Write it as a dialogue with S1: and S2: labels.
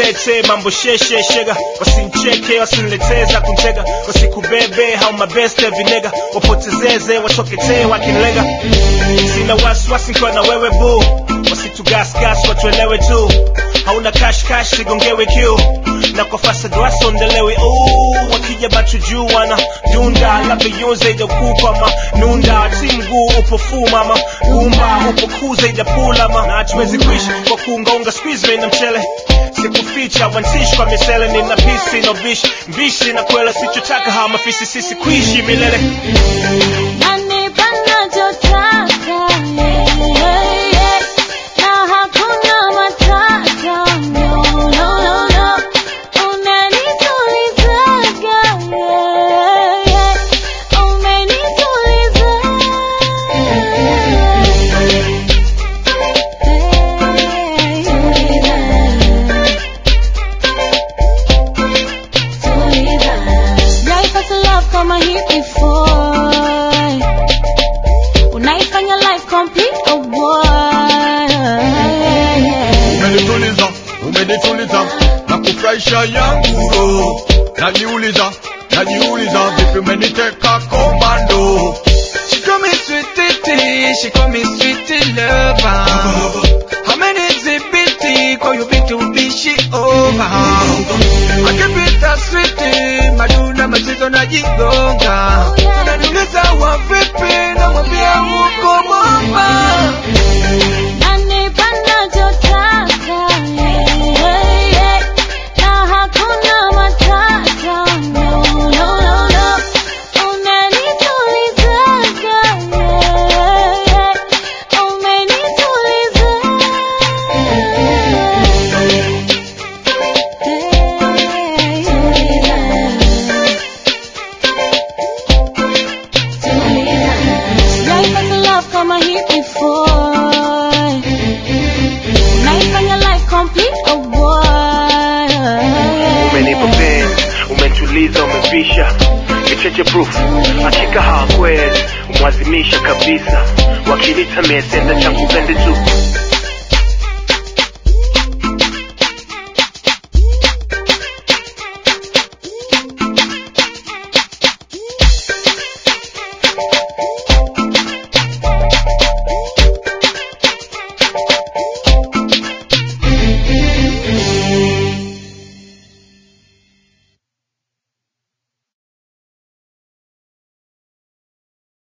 S1: tete mambo sheshe shega wasincheke wasinileteza kuntega wasikubebe hau mabeste vinega wapotezeze wachoketee wakinlega sina wasiwasi nkiwa na wewe bu wasitugasgas watuelewe tu hauna kashkash sigongewe kiu na kwa fasad wasondelewe Ooh, wakija batu juu wana dunda labda yunze ijakupa nunda si mguu upo fu mama gumba upo kuza ijapula na hatuwezi kuishi kwa kuungaunga squeeze na mchele sikuficha wansishi kwa misele nina pisi no bishi mbishi na kwela sichotaka hawa mafisi sisi kuishi milele
S2: Nanipa nachotaka, yeah, yeah. Na hakuna matata, no, no, no, no. Unanitulizaga, yeah, yeah. Umenituliza. Sijaipata love kama hii before. Unaifanya life complete, oh boy.
S3: umenituliza umenituliza na kufurahisha yangu roho najiuliza najiuliza vipi umeniteka komando
S4: She call me sweetie, she call me sweetie lover. How many exhibit call you big to be she over? I keep it a sweetie, maduna machizo na jigonga. Unaniuliza wa vipi na mwambia huko mama.
S2: Nanipa nachotaka, yeah, yeah. Na hakuna matata, no, no, no, no. Unanitulizaga, yeah, yeah. Umenituliza. Sijaipata love kama hii before. Unaifanya life complete, oh boy.
S1: umenipa penzi umetuliza umevisha kicheche proof hakika hawakweli umwazimisha kabisa wakinita mesenda changu pende tu